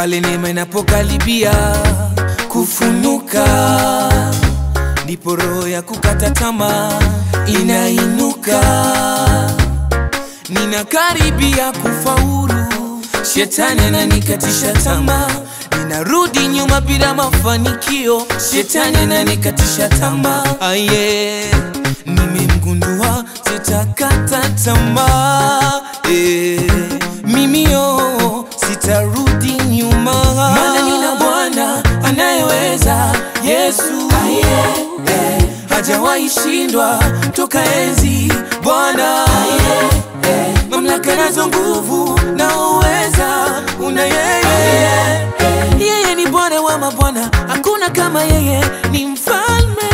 pale neema inapokaribia kufunuka, ndipo roho ya kukata tamaa inainuka. Ninakaribia kufaulu, shetani ananikatisha tamaa, ninarudi nyuma bila mafanikio, shetani ananikatisha tamaa. Aye, nimemgundua sitakata tamaa eh, mimi yo sitarudi nyuma, maana nina Bwana anayeweza, Yesu aye, eh, hajawahi shindwa toka enzi Bwana mamlaka nazo nguvu na uweza una yeye yeye ni Bwana wa mabwana, hakuna kama yeye, ni mfalme.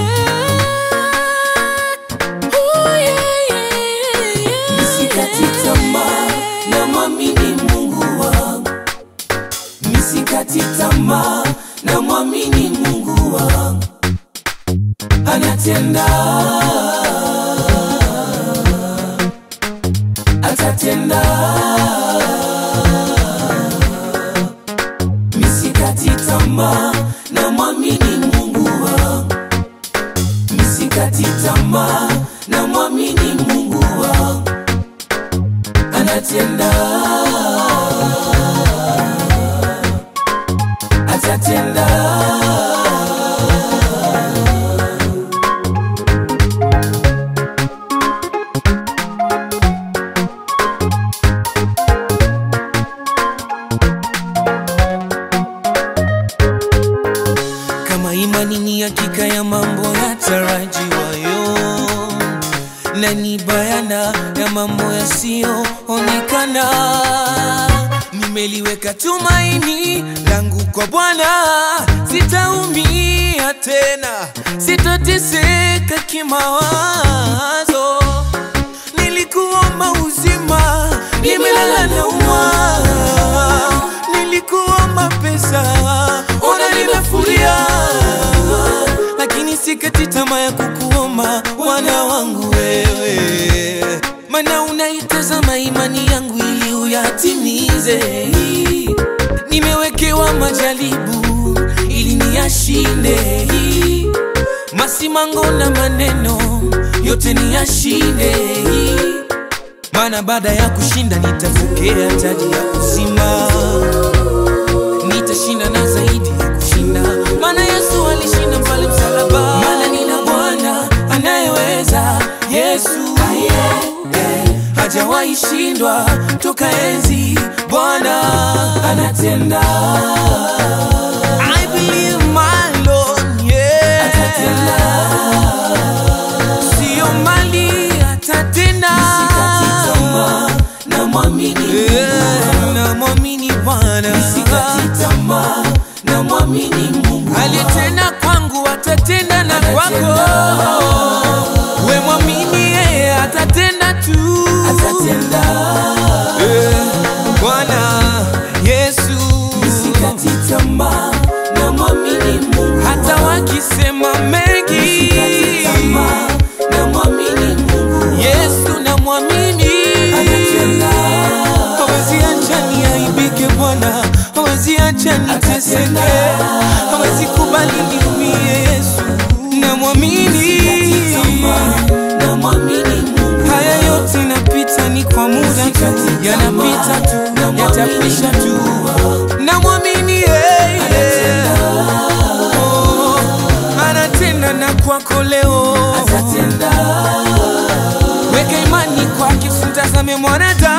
Oh, yeah, yeah, yeah. Nisikati tamaa na mwamini Mungu wangu, nisikati tamaa na mwamini Mungu wangu, anatenda atatenda. Nisikati tamaa na mwamini Mungu wangu, nisikati tamaa na mwamini Mungu wangu anatenda atatenda kama imani ni hakika ya mambo yatarajiwayo na ni bayana ya mambo yasiyoonekana. Nimeliweka tumaini langu kwa Bwana, sitaumia tena, sitateseka kimawazo. Nilikuomba uzima, nimelala naumwa. Nilikuomba pesa, ona nimefuria, lakini sikati tamaa ya kukuomba Bwana wangu wewe, maana unaitazama imani yangu ili uyatimize. Nimewekewa majaribu ili niyashinde, masimango na maneno yote niyashinde maana baada ya kushinda nitapokea taji ya uzima, nitashinda na zaidi ya kushinda, maana Yesu alishinda pale msalaba. Maana nina Bwana anayeweza, Yesu hajawahi shindwa toka enzi. Bwana anatenda I believe my Lord, yeah. atatenda Sio mali atatenda, sikati tamaa na mwamini Yeah, namwamini Bwana sikati tamaa na mwamini Mungu alitenda kwangu atatenda na kwako we mwamini yeye atatenda tu atatenda Eh, bwana yesu sikati tamaa na mwamini Mungu hata wakisema mengi sikati tamaa na mwamini Mungu yesu na mwamini Atatenda. hawezi acha niaibike bwana hawezi acha niteseke Atatenda. hawezi kubali niumie yesu na mwamini sikati tamaa na mwamini Mungu haya yote napita ni kwa muda tu Sikati yanapita tu tamaa, na yatakwisha tu mwamini na mwamini yeye Atatenda. Oh, anatenda na kwako leo atatenda weka imani kwake simtazame mwanadamu